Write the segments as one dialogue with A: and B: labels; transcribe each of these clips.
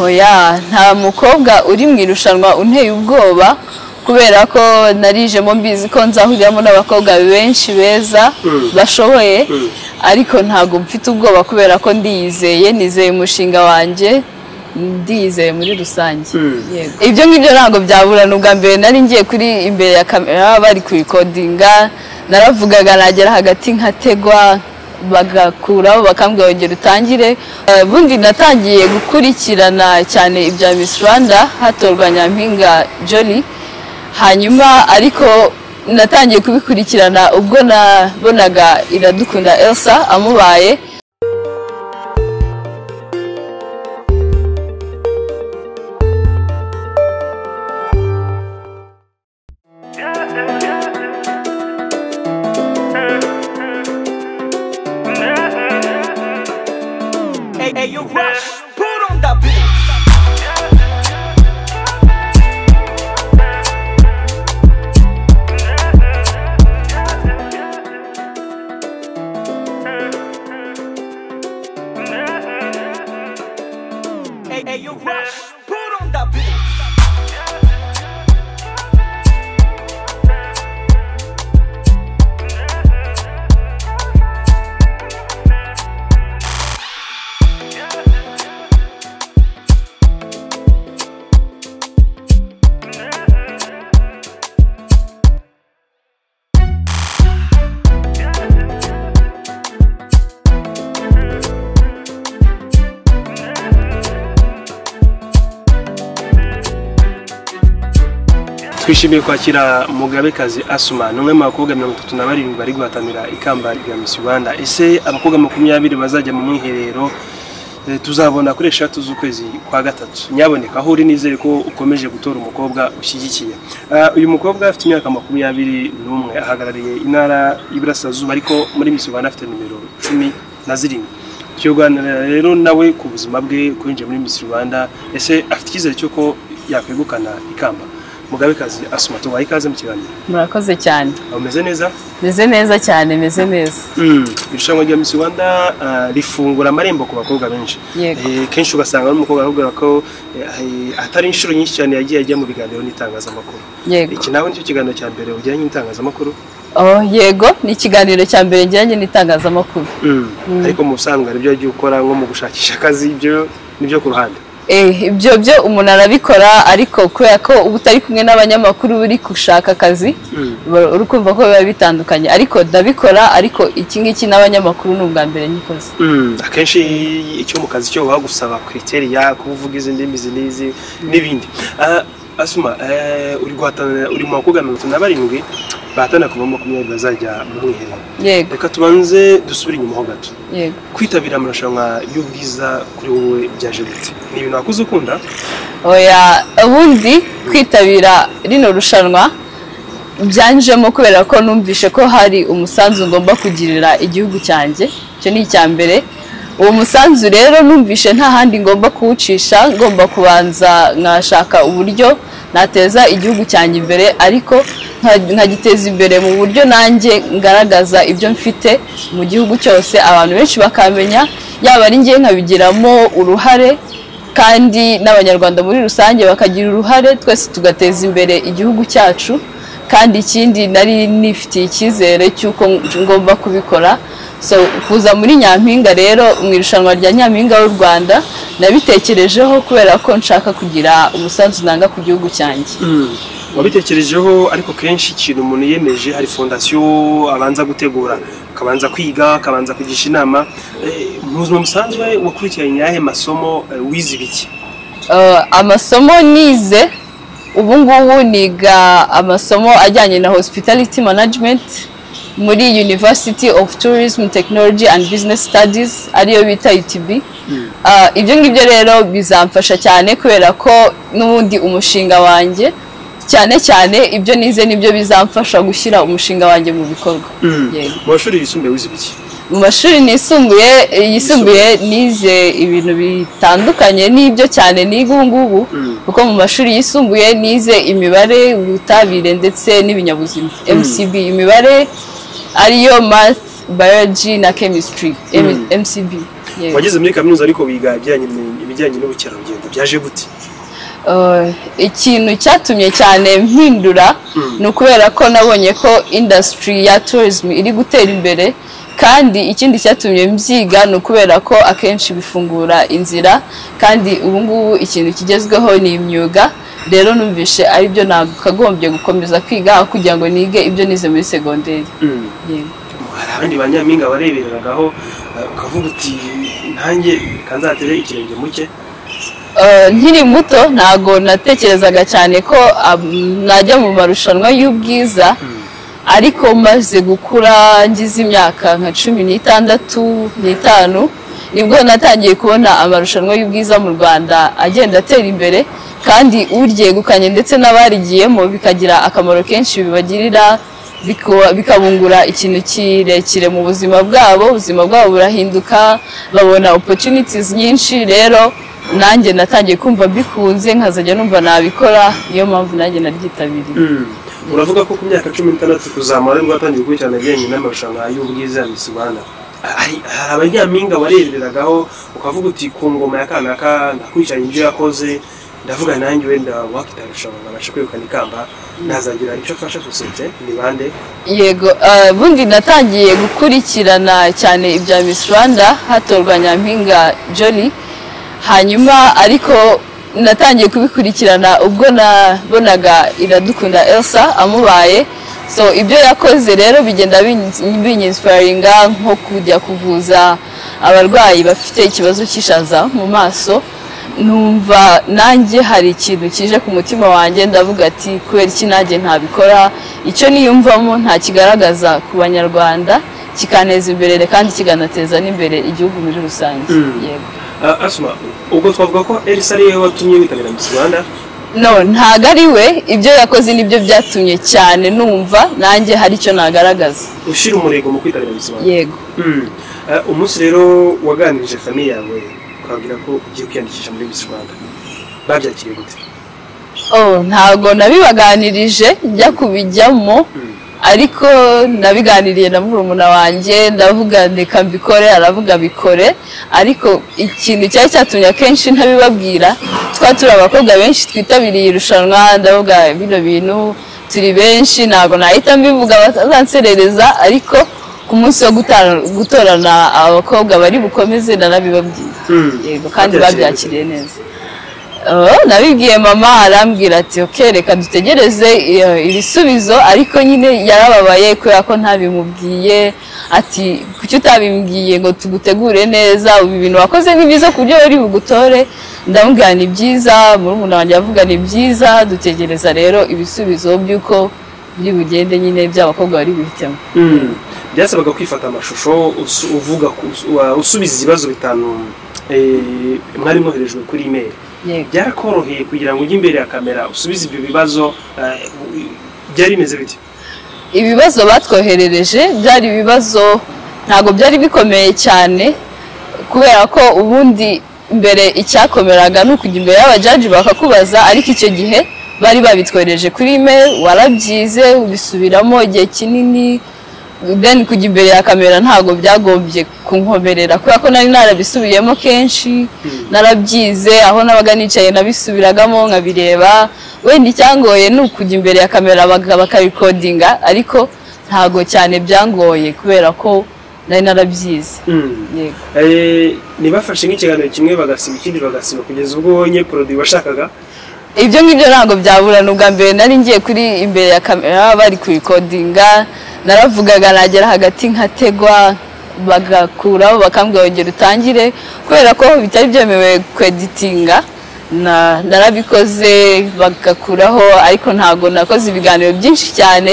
A: oya nta mukobwa uri mu irushanwa unteye ubwoba kubera ko narijemo mbizi ko nzahuriramo n'abakobwa benshi beza bashoboye ariko ntabwo mfite ubwoba kubera ko ndiyizeye nizeye umushinga wanjye ndiyizeye muri rusange Yego. ibyo ngibyo ntabwo byaburana ubwa mbere nari ngiye kuri imbere ya kamera bari kubikodinga naravugaga nagera hagati nkategwa bagakuraho bakambwira ongera utangire Eh, bundi natangiye gukurikirana cyane ibya Miss Rwanda hatorwa Nyampinga Jolly hanyuma ariko natangiye kubikurikirana ubwo nabonaga Iradukunda Elsa amubaye
B: Hey, hey, you rush. Put on that beat. Hey, hey, you rush. Put on that beat.
C: twishimiye kwakira mugabekazi asuma ni umwe mu bakobwa mirongo itatu na barindwi bari guhatanira ikamba rya misi rwanda ese abakobwa makumyabiri bazajya mu mwiherero eh, tuzabona kuri eshatu z'ukwezi kwa gatatu nyaboneka aho uri nizere ko ukomeje gutora umukobwa ushyigikiye Ah, uyu mukobwa afite imyaka makumyabiri n'umwe ahagarariye intara y'iburasirazuba ariko muri misi rwanda afite nimero cumi na zirindwi tuyoganira rero nawe ku buzima bwe kwinjiye muri misi rwanda ese afite icyizere cy'uko yakwegukana ikamba mugabekazi asuma tubaye ikaze mu kiganiro
A: murakoze cyane
C: umeze neza
A: meze neza cyane meze neza
C: irushanwa rya misi rwanda ah, rifungura amarembo ku bakobwa benshi
A: Yego.
C: Eh, kenshi ugasanga n'umukobwa arakubwira ko eh, atari inshuro nyinshi cyane yagiye ajya mu biganiro n'itangazamakuru
A: yego
C: iki nawe nicyo kiganiro cya mbere ujyanye n'itangazamakuru
A: oh, yego ni ikiganiro cya mbere njyanye n'itangazamakuru
C: ariko mu busanzwe hari ibyo wagiye ukora nko mu gushakisha akazi ibyo nibyo ku ruhande
A: Eh, ibyo byo umuntu arabikora ariko kubera ko uba utari kumwe n'abanyamakuru uri gushaka akazi ba- uri kumva ko biba bitandukanye ariko ndabikora ariko iki ngiki n'abanyamakuru ni ubwa mbere nyikoze
C: akenshi icyo mu kazi cyo bagusaba kriteriya kuba uvuga izi ndimi izi n'izi n'ibindi Ah, asuma eh, uri guhatanira uri mu bakobwa mirongo itanu na barindwi bahatana kuva muri makumyabiri bazajya mu mwiherero
A: yego
C: reka tubanze dusubire inyuma ho gato
A: yego
C: kwitabira amarushanwa y'ubwiza kuri wowe byaje gute ni ibintu wakuze ukunda
A: oya ubundi kwitabira rino rushanwa byanjemo kubera ko numvise ko hari umusanzu ngomba kugirira igihugu cyanjye icyo ni icya mbere uwo musanzu rero numvise nta handi ngomba kuwucisha ngomba kubanza nkashaka uburyo nateza igihugu cyanjye imbere ariko nka- nkagiteza imbere mu buryo nanjye ngaragaza ibyo mfite mu gihugu cyose abantu benshi bakamenya yaba ari njye nkabigiramo uruhare kandi n'abanyarwanda muri rusange bakagira uruhare twese tugateza imbere igihugu cyacu kandi ikindi nari nifitiye icyizere cy'uko ngomba kubikora so kuza muri nyampinga rero mu irushanwa rya nyampinga w'u rwanda nabitekerejeho kubera ko nshaka kugira umusanzu nanga ku gihugu cyanjye
C: wabitekerejeho ariko kenshi ikintu umuntu yiyemeje hari fondasiyo abanza gutegura akabanza kwiga akabanza kugisha inama Eh, mu buzima busanzwe wakurikiranye ayahe masomo eh, wize ibiki
A: Uh, amasomo nize ubu ngubu niga amasomo ajyanye na hospitality management muri university of tourism technology and business studies ariyo bita utb Uh, ibyo ngibyo rero bizamfasha cyane kubera ko n'ubundi umushinga wanjye cyane cyane ibyo nize nibyo bizamfasha gushyira umushinga wanjye mu bikorwa Yego.
C: mu mashuri yisumbuye wize ibiki
A: mu mashuri nisumbuye yisumbuye nize ibintu bitandukanye n'ibyo cyane niga ubu ngubu kuko mu mashuri yisumbuye nize imibare ubutabire ndetse n'ibinyabuzima mcb imibare ariyo math biology na chemistry M- mcb Yego.
C: wageze muri kaminuza ariko wiga ibijyanye ibijyanye n'ubukerarugendo byaje gute
A: Uh, ikintu cyatumye cyane mpindura ni ukubera ko nabonye ko indasitiri ya tourism iri gutera imbere kandi ikindi cyatumye mbyiga ni ukubera ko akenshi bifungura inzira kandi ubu ngubu ikintu kigezweho ni imyuga rero numvishe aribyo nakagombye gukomeza kwiga aho kugira ngo nige ibyo nize muri segonderi Yego.
C: hari abandi ba nyampinga warebereragaho eh, ukavuga uti nanjye kanzatere ikirenge muke
A: Eh, nkiri muto ntago natekerezaga cyane ko am, najya mu marushanwa y'ubwiza ariko maze gukura ngize imyaka nka cumi n'itandatu n'itanu nibwo natangiye kubona amarushanwa y'ubwiza mu rwanda agenda atera imbere kandi uryegukanye ndetse n'abarigiyemo bikagira akamaro kenshi bibagirira bikuba- bikabungura ikintu kirekire mu buzima bwabo ubuzima bwabo burahinduka babona opportunities nyinshi rero nanjye natangiye kumva mbikunze nkazajya numva nabikora niyo mpamvu nanjye naryitabiriye
C: uravuga ko ku myaka cumi n'itandatu kuzamura nibwo watangiye gukurikirana ibijyanye n'amarushanwa y'ubwiza ya Miss Rwanda hari hari abanyampinga warebereragaho ukavuga uti ku ngoma ya kanaka ndakurikiranye ibyo yakoze ndavuga nanjye wenda wakita irushanwa nkabasha kwegukana ikamba nazagira icyo afasha sosiyete ni bande
A: yego eh, bundi natangiye gukurikirana cyane ibya Miss Rwanda hatorwa nyampinga Jolly hanyuma ariko natangiye kubikurikirana ubwo nabonaga iradukunda Elsa amubaye so ibyo yakoze rero bigenda bin- binyinsiparinga nko kujya kuvuza abarwayi bafite ikibazo cy'ishaza mu maso numva nanjye hari ikintu kije ku mutima wanjye ndavuga ati kubera iki nanjye ntabikora icyo niyumvamo nta kigaragaza ku banyarwanda kikaneza imbere kandi kikanateza n'imbere igihugu muri rusange yego
C: Ah, asuma ubwo twavuga ko elisa ariwe watumye witabira Miss Rwanda
A: no ntago ari we ibyo yakoze nibyo byatumye cyane numva nanjye hari icyo nagaragaza
C: ushyira umurego mu kwitabira Miss Rwanda
A: yego
C: Mm. Eh, umunsi rero waganirije famiye yawe ukababwira ko ugiye kwiyandikisha muri Miss Rwanda babyakiriye gute
A: oh ntago nabibaganirije njya kubijyamo ariko nabiganiriye na murumuna wanjye ndavuga reka mbikore aravuga bikore ariko ikintu cyari cyatumye akenshi ntabibabwira twari turi abakobwa benshi twitabiriye irushanwa ndavuga bino bintu turi benshi ntago nahita mbivuga batazanserereza ariko ku munsi wo guta- gutorana abakobwa bari bukomeze nanabibabwira
C: Mm.
A: yego kandi
C: Babyakiriye gute?
A: babyakiriye neza Oh, nabibwiye mama arambwira ati ok reka dutegereze iyo- ibisubizo ariko nyine yarababaye kubera ko ntabimubwiye ati kuki utabimbwiye ngo tugutegure neza ubu ibintu wakoze ni byiza ku buryo uri bugutore ndamubwira ni byiza murumuna wanjye avuga ni byiza dutegereza rero ibisubizo by'uko biri bugende nyine by'abakobwa bari buhitemo
C: Mm. byasabaga kwifata amashusho usu- uvuga ku- usu- wa- usubiza ibibazo bitanu eh, mwari mwoherejwe kuri imeri
A: yego
C: byarakoroheye kugira ngo ujye imbere ya kamera usubize ibyo bibazo eh, byari bimeze bite
A: ibibazo batwoherereje byari ibibazo ntabwo byari bikomeye cyane kubera ko ubundi mbere icyakomeraga ni ukujya imbere y'abajaji bakakubaza ariko icyo gihe bari babitwohereje kuri email warabyize ubisubiramo igihe kinini then kujya imbere ya kamera ntabwo byagombye kunkomerera kubera ko nari narabisubiyemo kenshi narabyize aho nabaga nicaye nabisubiragamo nkabireba wenda icyangoye ni ukujya imbere ya kamera baka- bakabikodinga ariko ntabwo cyane byangoye kubera ko nari narabyize
C: Mm.
A: yego
C: Eh, ntibafashe nk'ikiganiro kimwe bagasiba ikindi bagasiba kugeza ubwo wonye porodi washakaga
A: ibyo ngibyo ntabwo byaburana ubwa mbere nari ngiye kuri imbere ya kamera bari kuyikodinga naravugaga nagera hagati nkategwa bagakuraho bakambwira ongera utangire kubera ko bitari byemewe kweditinga na- narabikoze bagakuraho ariko ntabwo nakoze ibiganiro byinshi cyane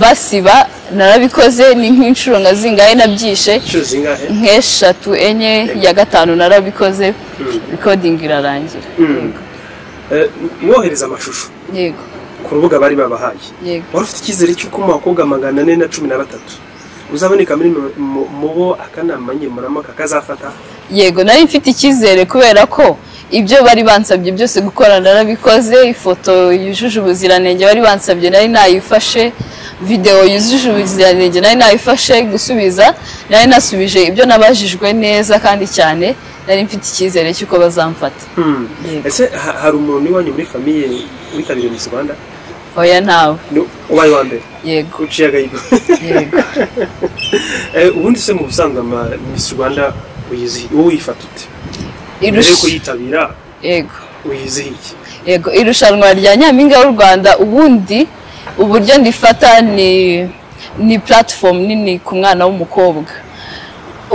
A: basiba narabikoze ni nk'inshuro nka zingahe nabyishe
C: inshuro zingahe
A: nk'eshatu enye ya gatanu narabikoze rikodingi irarangira
C: Mm. Eh, mwohereza amashusho
A: yego
C: ku rubuga bari babahaye
A: yego
C: wari ufite icyizere cy'uko mu bakobwa magana ane na cumi na batatu uzaboneka muri mu- mu- mu bo akanama nkemurampaka kazafata
A: yego nari mfite icyizere kubera ko ibyo bari bansabye byose gukora narabikoze ifoto yujuje ubuziranenge bari bansabye nari nayifashe videwo yujuje ubuziranenge nari nayifashe gusubiza nari nasubije ibyo nabajijwe neza kandi cyane nari mfite icyizere cy'uko bazamfata
C: Hmm.
A: Yego.
C: ese ha- hari umuntu iwanyu muri famiye witabiriye Miss Rwanda
A: oya ntawe
C: Ni- ubaye wa mbere
A: yego
C: uciye agahigo
A: yego
C: Eh, ubundi se mu busanzwe ama- Miss Rwanda uyizihi wowe uyifata ute mbere yo
A: Irusha-
C: kuyitabira
A: yego
C: uyizihi iki
A: yego irushanwa rya nyampinga w'u rwanda ubundi uburyo ndifata ni ni platform nini ku mwana w'umukobwa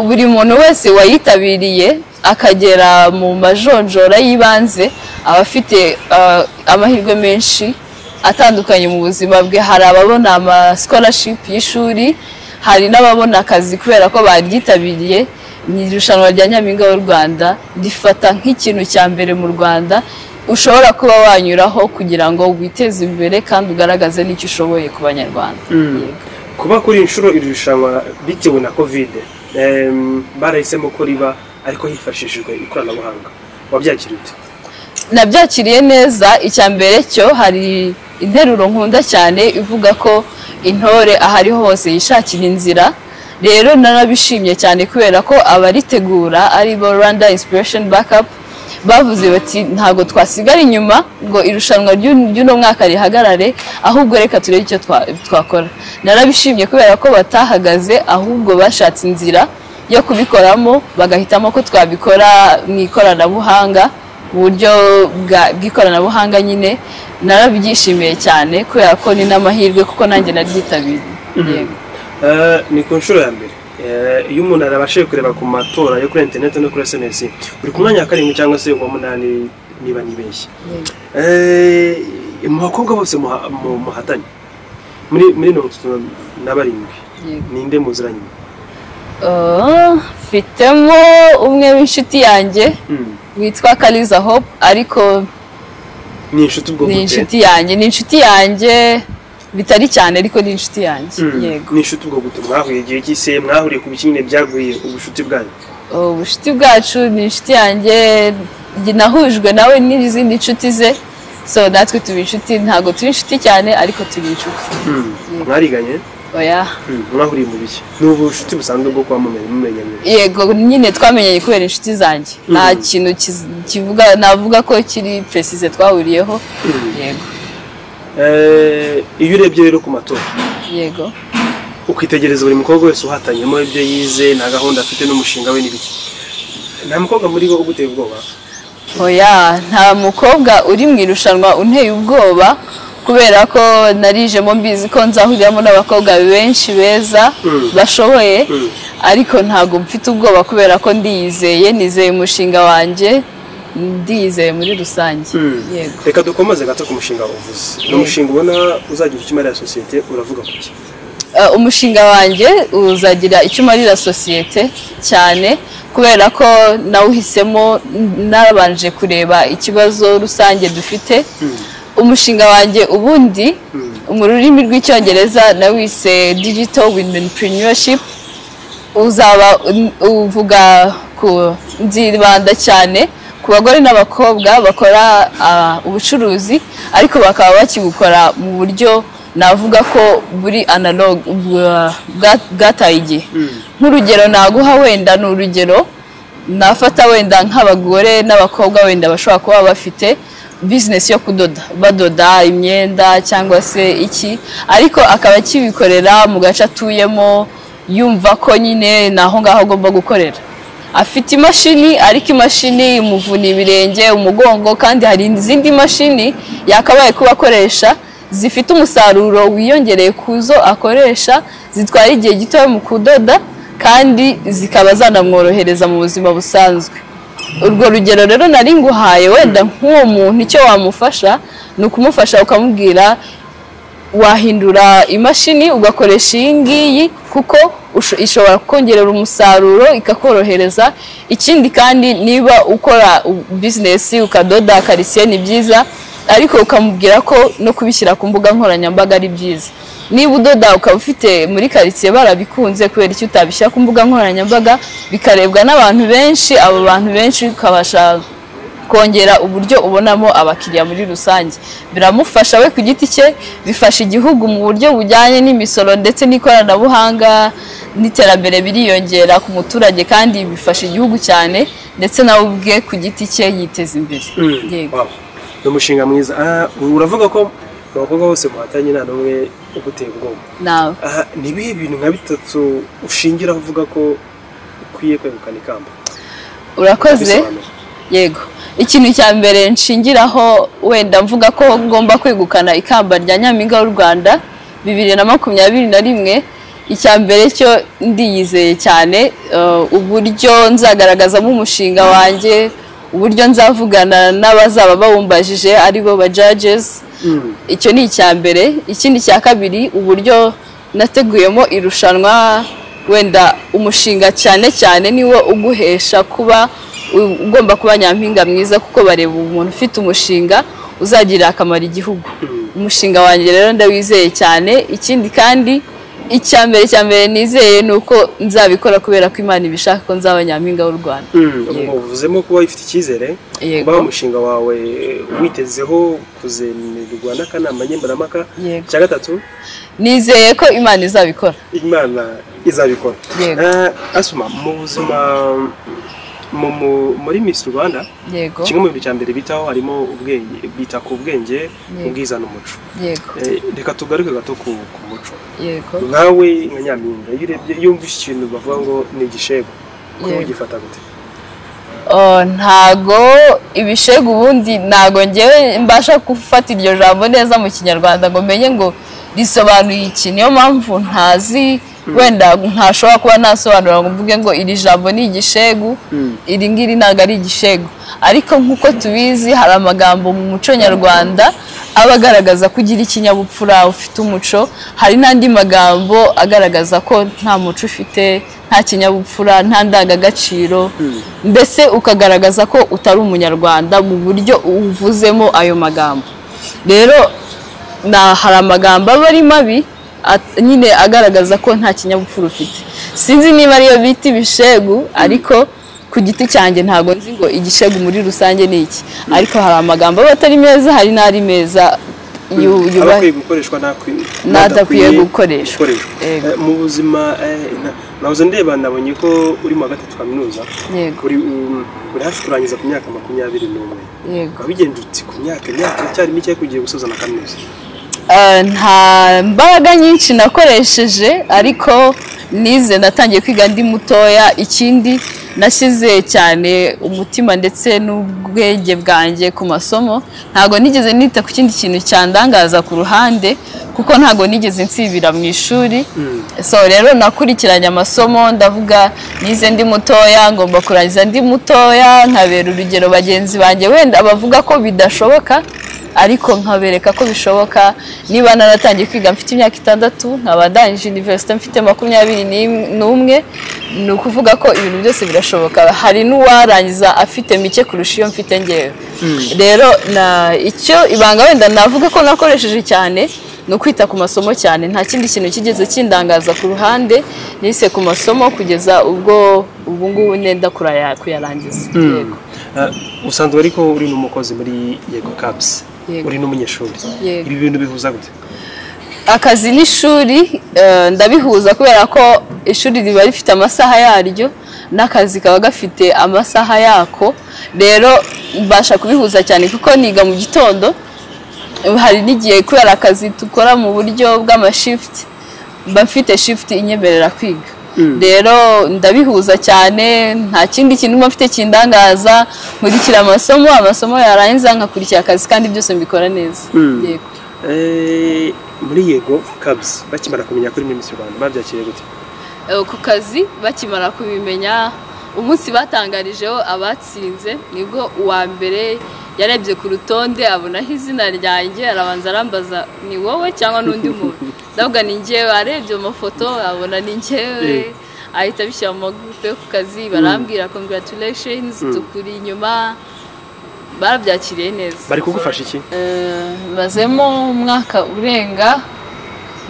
A: buri muntu wese wayitabiriye akagera mu majonjora y'ibanze aba afite ah, amahirwe menshi atandukanye mu buzima bwe hari ababona ama scholarship y'ishuri hari n'ababona akazi kubera ko baryitabiriye ni irushanwa rya nyampinga w'u rwanda rifata nk'ikintu cya mbere mu rwanda ushobora kuba wanyuraho kugira ngo witeze imbere kandi ugaragaze n'icyo ushoboye ku banyarwanda Yego.
C: kuba kuri inshuro iri rushanwa bitewe na kovide em, barahisemo ko riba ariko hifashishijwe ikoranabuhanga wabyakira ute
A: nabyakiriye neza icya mbere cyo hari interuro nkunda cyane ivuga ko intore ahari hose yishakira inzira rero narabishimye cyane kubera ko abaritegura ari bo rwanda inspiration backup bavuze bati ntabwo twasigara inyuma ngo irushanwa ry'u- ry'uno mwaka rihagarare ahubwo reka turebe icyo twa- twakora narabishimye kubera ko batahagaze ahubwo bashatse inzira yo kubikoramo bagahitamo ko twabikora mu ikoranabuhanga uburyo bwa- bw'ikoranabuhanga nyine narabyishimiye cyane kubera ko ni n'amahirwe kuko nanjye naryitabiriye Yego.
C: Eh, ni ku nshuro ya mbere Eh, iyo umuntu arabashije kureba ku matora yo kuri interineti no kuri sms uri ku mwanya wa karindwi cyangwa se uwa munani niba nibeshye Eh, mu bakobwa bose muha- mu- muhatanye muri muri mirongo itatu na barindwi
A: Yego.
C: ninde muziranye
A: Ah, mfitemo umwe w'inshuti yanjye
C: Mm.
A: witwa kariza hope ariko
C: ni inshuti ubwo
A: ni
C: gute?
A: inshuti yanjye ni inshuti yanjye bitari cyane ariko ni inshuti yanjye
C: Mm.
A: yego
C: ni inshuti ubwo gute mwahuye igihe cy'ise mwahuriye ku bikinyine byaguye ubushuti bwanyu
A: ubucuti bwacu ni inshuti yanjye nahujwe nawe n'izindi nshuti ze so natwe tuba inshuti ntabwo turi inshuti cyane ariko turi inshuti
C: mwariganye
A: oya
C: mwahuriye mu biki ni ubushuti busanzwe bwo kuba mumenye mumenyanye
A: yego nyine twamenyanye kubera inshuti zanjye nta
C: Mhm.
A: kintu kiz- kivuga navuga ko kiri precise twahuriyeho yego
C: Eh, iyo urebye rero ku matora
A: yego
C: ukitegereza buri mukobwa wese uhatanyemo ibyo yize na gahunda afite n'umushinga we n'ibiki nta mukobwa muri bo uguteye ubwoba
A: oya nta mukobwa uri mu irushanwa unteye ubwoba kubera ko narijemo mbizi ko nzahuriramo n'abakobwa benshi beza
C: Mm.
A: bashoboye
C: Mm.
A: ariko ntabwo mfite ubwoba kubera ko ndiyizeye nizeye umushinga wanjye ndiyizeye muri rusange yego
C: reka dukomeze gato ku mushinga uvuze ni umushinga ubona uzagira icyo umarira sosiyete uravuga ku ki
A: Uh, umushinga wanjye uzagira icyo umarira sosiyete cyane kubera ko nawuhisemo n- nabanje kureba ikibazo rusange dufite umushinga wanjye ubundi mu rurimi rw'icyongereza nawise digital womenpreneurship uzaba un- uvuga ku nzibanda cyane ku bagore n'abakobwa bakora ah, ubucuruzi ariko bakaba bakibukora mu buryo navuga ko buri analog bwa- bwa- bwataye igihe nk'urugero naguha wenda ni urugero nafata wenda nk'abagore n'abakobwa wenda bashobora kuba bafite bizinesi yo kudoda badoda imyenda cyangwa se iki ariko akaba akibikorera mu gace atuyemo yumva ko nyine ni aho ngaho agomba gukorera afite imashini ariko imashini imuvuna ibirenge umugongo kandi hari izindi mashini yakabaye kuba akoresha zifite umusaruro wiyongereye ku zo akoresha zitwara igihe gitoya mu kudoda kandi zikaba zanamworohereza mu buzima busanzwe urwo rugero rero nari nguhaye wenda nk'uwo muntu icyo wamufasha ni ukumufasha ukamubwira wahindura imashini ugakoresha iyi ngiyi kuko usho- ishobora kukongerera umusaruro ikakorohereza ikindi kandi niba ukora u- bizinesi ukadoda karisiye ni byiza ariko ukamubwira ko no kubishyira ku mbuga nkoranyambaga ari byiza niba udoda ukaba ufite muri karitsiye barabikunze kubera icyo utabishyira ku mbuga nkoranyambaga bikarebwa n'abantu benshi abo bantu benshi ukabasha kongera uburyo ubonamo abakiriya muri rusange biramufasha we ku giti cye bifasha igihugu mu buryo bujyanye n'imisoro ndetse n'ikoranabuhanga n'iterambere biriyongera ku muturage kandi bifasha igihugu cyane ndetse nawe ubwe ku giti cye yiteza imbere yego
C: Wow. ni umushinga mwiza Ah, uravuga ko mu bakobwa bose muhatanye nta n'umwe uguteye ubwoba
A: nawe
C: aha ni ibihe bintu nka bitatu ushingiraho uvuga ko ukwiye kwegukana ikamba
A: urakoze
C: Bisobanura.
A: yego ikintu cya mbere nshingiraho wenda mvuga ko ngomba kwegukana ikamba rya nyampinga w'u rwanda bibiri na makumyabiri na rimwe icya mbere cyo ndiyizeye cyane eh, uburyo nzagaragazamo umushinga wanjye uburyo nzavugana n'abazaba bawumbajije aribo ba judges
C: Mm.
A: icyo ni icya mbere ikindi cya kabiri uburyo nateguyemo irushanwa wenda umushinga cyane cyane niwo uguhesha kuba u- ugomba kuba nyampinga mwiza kuko bareba umuntu ufite umushinga uzagirira akamaro igihugu umushinga wanjye rero ndawizeye cyane ikindi kandi icya mbere cya mbere nizeye ni uko nzabikora kubera ko imana ibishaka ko nzaba nyampinga w'u rwanda
C: Mm, ubwo uvuzemo kuba wifite icyizere
A: Yego.
C: kuba umushinga wawe witezeho kuzemerwa n'akanama nkemurampaka
A: Yego.
C: cya gatatu
A: nizeye ko imana izabikora
C: imana izabikora
A: Yego.
C: Eh, asuma mu buzima mu- mu- muri miss rwanda
A: yego
C: kimwe mu bintu cya mbere bitaho harimo ubwenge bita ku bwenge
A: Yego.
C: ubwiza n'umuco
A: yego
C: Eh, reka tugaruke gato ku ku muco
A: yego
C: nkawe nka nyampinga iyo urebye iyo wumvise ikintu bavuga ngo ni igishego kuba
A: Yego.
C: ugifata gute
A: Oh, ntago ibishegu ubundi ntago ngewe mbasha gufata iryo jambo neza mu kinyarwanda ngo menye ngo risobanuye iki niyo mpamvu ntazi wenda ntashobora kuba nasobanura ngo mvuge ngo iri jambo ni igishegu
C: Mm.
A: iri ngiri ntago ari igishegu ariko nk'uko tubizi hari amagambo mu muco nyarwanda aba agaragaza ko ugira ikinyabupfura ufite umuco hari n'andi magambo agaragaza ko nta muco ufite nta kinyabupfura nta ndangagaciro mbese ukagaragaza ko utari umunyarwanda mu buryo uvuzemo ayo magambo rero na hari amagambo aba ari mabi at- nyine agaragaza ko nta kinyabupfura ufite sinzi niba ariyo bita ibishegu ariko ku giti cyanjye ntabwo nzi ngo igishegu muri rusange ni iki ariko hari amagambo aba atari meza hari n'ari meza yu-
C: aba
A: yubahe
C: akwiye gukoreshwa n'akwi-
A: n'adakwiye gukoreshwa. Yego.
C: Eh, mu buzima eh, na- nahoze ndeba nabonye ko uri mu wa gatatu kaminuza
A: Yego.
C: uri um, uri hafi kurangiza ku myaka makumyabiri n'umwe
A: yego
C: ukaba wigenje uti ku myaka imyaka icyari mike ariko ugiye gusoza na kaminuza
A: Eh, nta mbaraga nyinshi nakoresheje ariko nize natangiye kwiga ndi mutoya ikindi nashyize cyane umutima ndetse n'ubwenge bwanjye ku masomo ntago nigeze nita ku kindi kintu cyandangaza ku ruhande kuko ntago nigeze nsibira mu ishuri so rero nakurikiranye amasomo ndavuga nize ndi mutoya ngomba kurangiza ndi mutoya nkabera urugero bagenzi banjye wenda bavuga ko bidashoboka ariko nkabereka ko bishoboka niba naratangiye kwiga mfite imyaka itandatu nkaba ndangije univerisite mfite makumyabiri n'im- n'umwe ni ukuvuga ko ibintu byose birashoboka hari n'uwarangiza afite mike kurusha iyo mfite ngewe rero na- icyo ibanga wenda navuga ko nakoresheje cyane ni ukwita ku masomo cyane nta kindi kintu kigeze kindangaza ku ruhande nise ku masomo kugeza ubwo ubu ngubu nenda kuraya- kuyarangiza yego
C: Eh, usanzwe ariko uri n'umukozi muri yego kapusi
A: Yego.
C: uri n'umunyeshuri
A: Yego.
C: ibi bintu bihuza gute
A: akazi n'ishuri eh, ndabihuza kubera ko ishuri riba rifite amasaha yaryo n'akazi kaba gafite amasaha yako rero mbasha kubihuza cyane kuko niga mu gitondo hari n'igihe kubera akazi dukora mu buryo bw'amashifuti mba mfite shifuti inyemerera kwiga rero ndabihuza cyane nta kindi kintu mba mfite kindangaza nkurikira amasomo amasomo yarangiza nkakurikira akazi kandi byose mbikora neza
C: Mm.
A: yego
C: Eh, muri yego kapusi bakimara kumenya ko uri muri miss rwanda babyakiriye gute
A: Eh, ku kazi bakimara kubimenya umunsi batangarijeho abatsinze nibwo uwa mbere yarebye ku rutonde abonaho izina ryanjye arabanza arambaza ni wowe cyangwa n'undi muntu ndavuga ni njyewe arebye mu mafoto abona ni njyewe ahita abishyira mu magurupe yo ku kazi barambwira congratulations tukuri inyuma barabyakiriye neza
C: bari kugufasha iki
A: Eh, mazemo umwaka urenga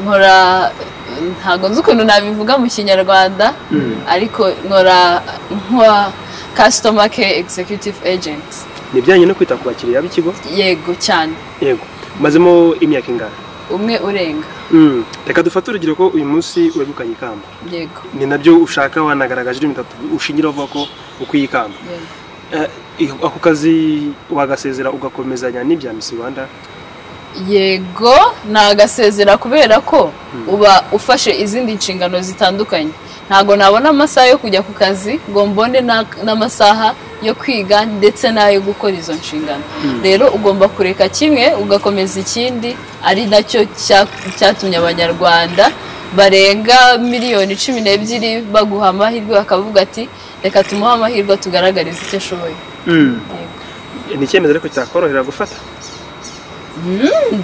A: nkora ntabwo nzi ukuntu nabivuga mu kinyarwanda ariko nkora nka customer care executive agent
C: ni ibijyanye no kwita ku bakiriya b'ikigo
A: yego cyane
C: yego mazemo imyaka ingana
A: umwe urenga
C: Mm. reka dufate urugero ko uyu munsi wegukanye ikamba
A: yego
C: ni nabyo ushaka wanagaragaje irindi bitatu ushingiraho uvuga ko ukwiye ikamba
A: yego.
C: Eh, i- ako kazi wagasezera ugakomezanya n'ibya Miss Rwanda
A: yego nagasezera kubera ko uba ufashe izindi nshingano zitandukanye ntabwo nabona amasaha yo kujya ku kazi ngo mbone na- n'amasaha yo kwiga ndetse n'ayo gukora izo nshingano rero ugomba kureka kimwe ugakomeza ikindi ari nacyo cya- cyatumye abanyarwanda barenga miliyoni cumi n'ebyiri baguha amahirwe bakavuga ati reka tumuhe amahirwe tugaragarize icyo ashoboye Yego.
C: ni icyemezo ariko cyakorohera gufata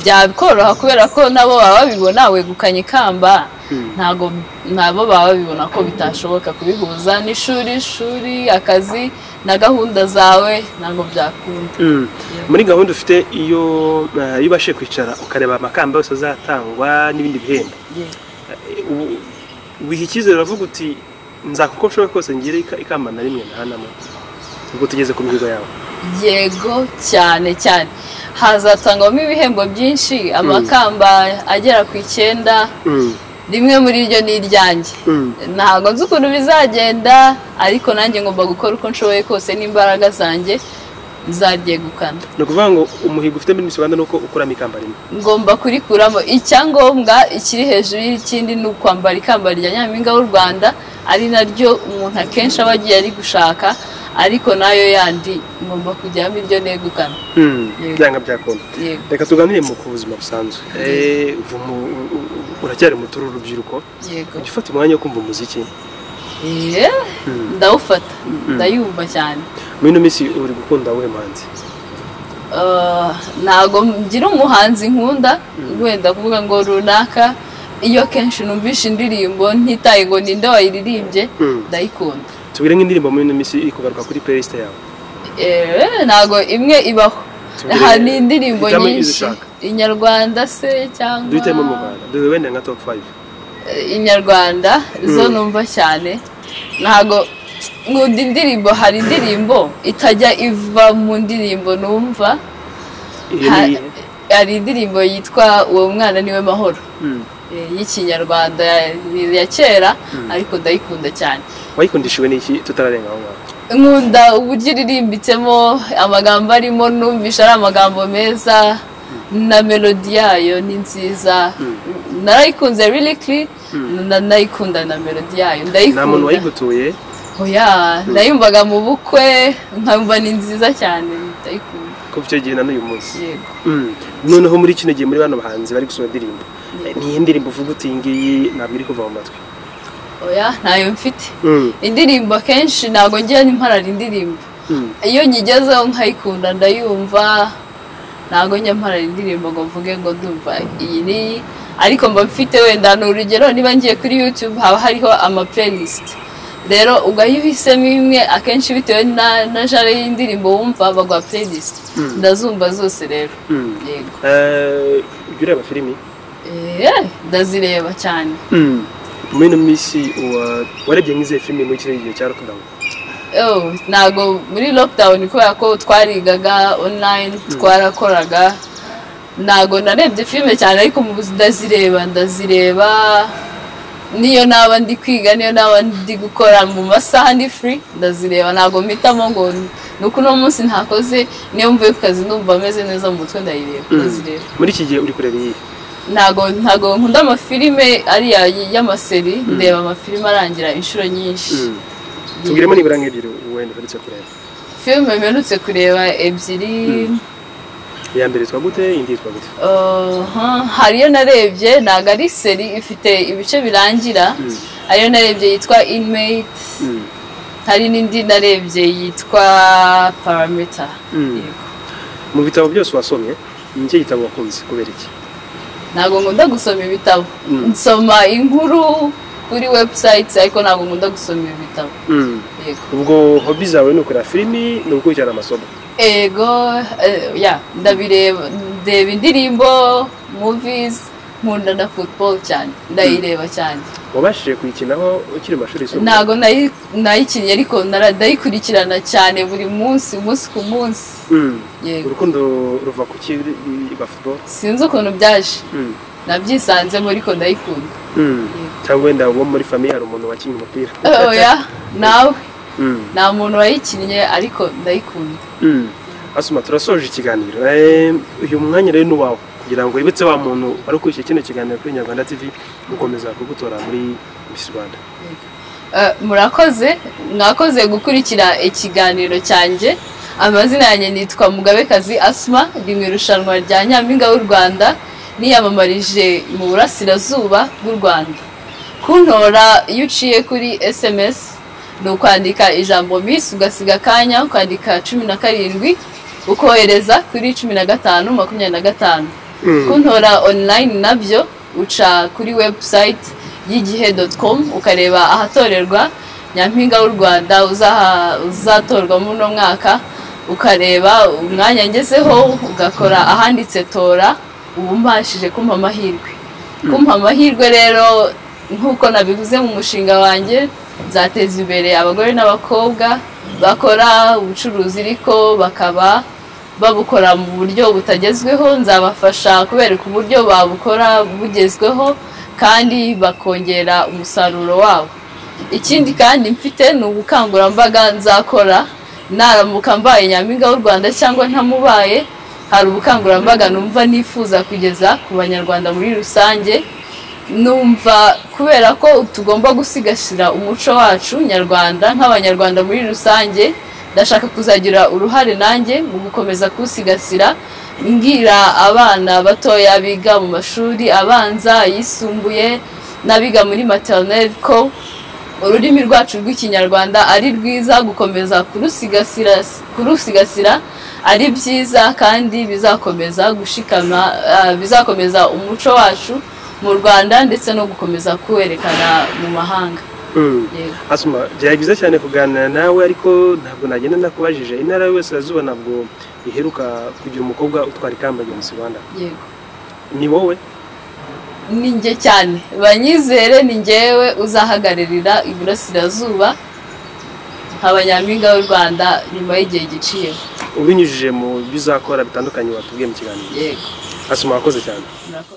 A: byakoroha kubera ko nabo baba babibona wegukanye ikamba ntabwo nabo baba babibona ko bitashoboka kubihuza n'ishuri ishuri akazi na gahunda zawe ntabwo byakunda
C: muri gahunda ufite iyo eh, iyo ubashije kwicara ukareba amakamba yose azatangwa n'ibindi bihembo Eh, ubu- wiha icyizere uravuga uti nzakuko nshoboye kose ngire ika- ikamba na rimwe ntahanamo ubwo tugeze ku mihigo yawe
A: yego cyane cyane hazatangwamo ibihembo byinshi amakamba agera ku icyenda
C: Mm.
A: rimwe muri ryo ni iryanjye
C: Mm.
A: ntabwo nzi ukuntu bizagenda ariko nanjye ngomba gukora uko nshoboye kose n'imbaraga zanjye nzaryegukana
C: ni ukuvuga ngo umuhigo ufite muri Miss Rwanda ni uko ukuramo ikamba rimwe
A: ngomba kurikuramo icyangombwa ikiri hejuru y'ikindi ni ukwambara ikamba rya nyampinga w'u rwanda ari naryo umuntu akenshi aba agiye ari gushaka ariko nayo yandi ngomba kujyamo iryo negukana Yego.
C: byanga byakunda
A: yego
C: reka tuganire mu ku buzima busanzwe Eh, ubu mu- u- u- uracyari muto uri urubyiruko
A: yego
C: ujya ufata umwanya wo kumva umuziki
A: Eh, ndawufata ndayumva cyane
C: muri ino minsi uri gukunda wowe manzi
A: Ah, ntabwo ngira umuhanzi nkunda wenda kuvuga ngo runaka iyo kenshi numvishe indirimbo ntitaye ngo ninde wayiririmbye
C: Mm.
A: ndayikunda
C: tubwire nk'indirimbo muri ino minsi iri kugaruka kuri playlist yawe
A: Eh, ntago imwe ibaho
C: Tubwire-
A: hari indirimbo
C: hitamo izo
A: nyinshi
C: ushaka.
A: inyarwanda se cyangwa
C: duhitemo mu rwanda duhe wenda nka top 5
A: Eh, inyarwanda zo numva cyane ntago nkunda indirimbo hari indirimbo itajya iva mu ndirimbo numva
C: iyo
A: Ha-
C: ni
A: hari indirimbo yitwa uwo mwana niwe mahoro
C: Mm.
A: eh, y'ikinyarwanda ya- ni ya kera ariko ndayikunda cyane
C: wayikundishiwe n'iki tutararenga aho ngaho
A: nkunda uburyo iririmbitsemo amagambo arimo numvisha ari amagambo meza na melodi yayo ni nziza narayikunze lirikiri nayikunda na melodi yayo
C: nta muntu
A: ndayikunda
C: wayigutuye
A: oya nayumvaga mu bukwe nkumva ni nziza cyane ndayikunda
C: kuva icyo gihe na n'uyu munsi
A: yego
C: Mm. noneho muri kino gihe muri bano bahanzi bari gusohora indirimbo
A: Yego.
C: niyo ndirimbo uvuga uti iyi ngiyi ntabwo iri kuva mu matwi
A: oya ntayo mfite
C: Mm.
A: indirimbo akenshi ntabwo ngiye mparara indirimbo
C: Mm.
A: iyo nyigezeho nkayikunda ndayumva ntabwo njya mparara indirimbo ngo mvuge ngo ndumva iyi n'iyi ariko mba mfite wenda ni urugero niba ngiye kuri youtube haba hariho ama playlist rero ugahita uhisemo imwe akenshi bitewe na na jare y'indirimbo wumva baguha playlist ndazumva zose rero
C: Mm.
A: yego
C: Eh, ujya ureba filimi
A: Eh, ndazireba cyane
C: muri ino minsi uwa- warebye nk'izihe filimi muri kino gihe cya lockdown
A: Oh, ntabwo muri lockdown kubera ko twarigaga online twarakoraga ntabwo narebye filime cyane ariko mu buzima ndazireba ndazireba niyo naba ndi kwiga niyo naba ndi gukora mu masaha ndi free ndazireba ntabwo mpitamo ngo ni uko uno munsi ntakoze niyo mvuye ku kazi numva meze neza mu mutwe ndayireba ndazireba
C: muri iki gihe uri kureba iyi
A: ntabwo ntabwo nkunda amafilime ariya y'amaseri ndeba amafilime arangira inshuro nyinshi
C: tubwiremo nibura nk'ebyiri wenda uherutse kureba
A: filime mperutse kureba ebyiri
C: iya mbere yitwa gute indi yitwa gute
A: uh, huh, hari iyo narebye ntabwo ari seri ifite ibice birangira ariyo narebye yitwa inmate hari n'indi narebye yitwa parameter
C: Mm.
A: Yego.
C: mu bitabo byose wasomye ni iki gitabo wakunze kubera iki
A: ntabwo nkunda gusoma ibitabo nsoma inkuru kuri website ariko ntabwo nkunda gusoma ibitabo yego
C: ubwo hobi zawe ni ukureba filimi ni ugukurikirana amasomo
A: ego eh, ya ndabireba ndeba indirimbo movies nkunda na football cyane ndayireba cyane
C: wabashije kuyikinaho ukiri mu mashuri yisumbuye
A: ntago nayi- nayikinnye ariko nara- ndayikurikirana cyane buri munsi umunsi ku munsi
C: Mm.
A: yego
C: urukundo ruva ku ki rwa futuboro
A: sinzi ukuntu byaje nabyisanzemo ariko ndayikunda
C: cyangwa wenda wo muri famiye hari umuntu wakinnye umupira
A: oya nawe
C: Mm.
A: nta muntu wayikinnye ariko ndayikunda
C: Mm. asuma turasoje ikiganiro Eh, uyu mwanya rero ni uwawe kugira ngo wibutse wa muntu wari ukurikiye kino kiganiro kuri nyarwanda tv gukomeza kugutora muri miss rwanda
A: Eh, murakoze mwakoze gukurikira ikiganiro cyanjye amazina yanjye nitwa mugabekazi asma ndi mu irushanwa rya nyampinga w'u rwanda niyamamarije mu burasirazuba bw'u rwanda kuntora iyo uciye kuri sms ni ukwandika ijambo miss ugasiga akanya ukandika cumi na karindwi ukohereza kuri cumi na gatanu makumyabiri na gatanu kuntora online nabyo uca kuri website y'igihe com ukareba ahatorerwa nyampinga w'u rwanda uzaha- uzatorwa muri uno mwaka ukareba umwanya ngezeho ugakora ahanditse tora ubu mbashije kumpa amahirwe kumpa amahirwe rero nk'uko nabivuze mu mushinga wanjye nzateza imbere abagore n'abakobwa bakora ubucuruzi ariko bakaba babukora mu buryo butagezweho nzabafasha kubereka uburyo babukora bugezweho kandi bakongera umusaruro wabo ikindi kandi mfite ni ubukangurambaga nzakora naramuka mbaye nyampinga w'u rwanda cyangwa ntamubaye hari ubukangurambaga numva nifuza kugeza ku banyarwanda muri rusange numva kubera ko tugomba gusigasira umuco wacu nyarwanda nk'abanyarwanda muri rusange ndashaka kuzagira uruhare nanjye mu gukomeza kuwusigasira mbwira abana batoya biga mu mashuri abanza ayisumbuye n'abiga muri materineri ko ururimi rwacu rw'ikinyarwanda ari rwiza gukomeza kurusigasira kurusigasira ari byiza kandi bizakomeza gushikama ah, bizakomeza umuco wacu mu rwanda ndetse no gukomeza kuwerekana mu mahanga
C: Mm.
A: Yego.
C: asuma byari byiza cyane kuganira nawe ariko ntabwo nagenda nakubajije intara y'uburasirazuba ntabwo iheruka kugira umukobwa utwara ikamba rya miss rwanda
A: yego
C: ni wowe
A: ni njye cyane banyizere ni njyewe uzahagararira iburasirazuba nkaba nyampinga w'u rwanda nyuma y'igihe giciyeho
C: ubinyujije mu byo uzakora bitandukanye watubwiye mu kiganiro
A: yego
C: asuma wakoze cyane
A: murakoze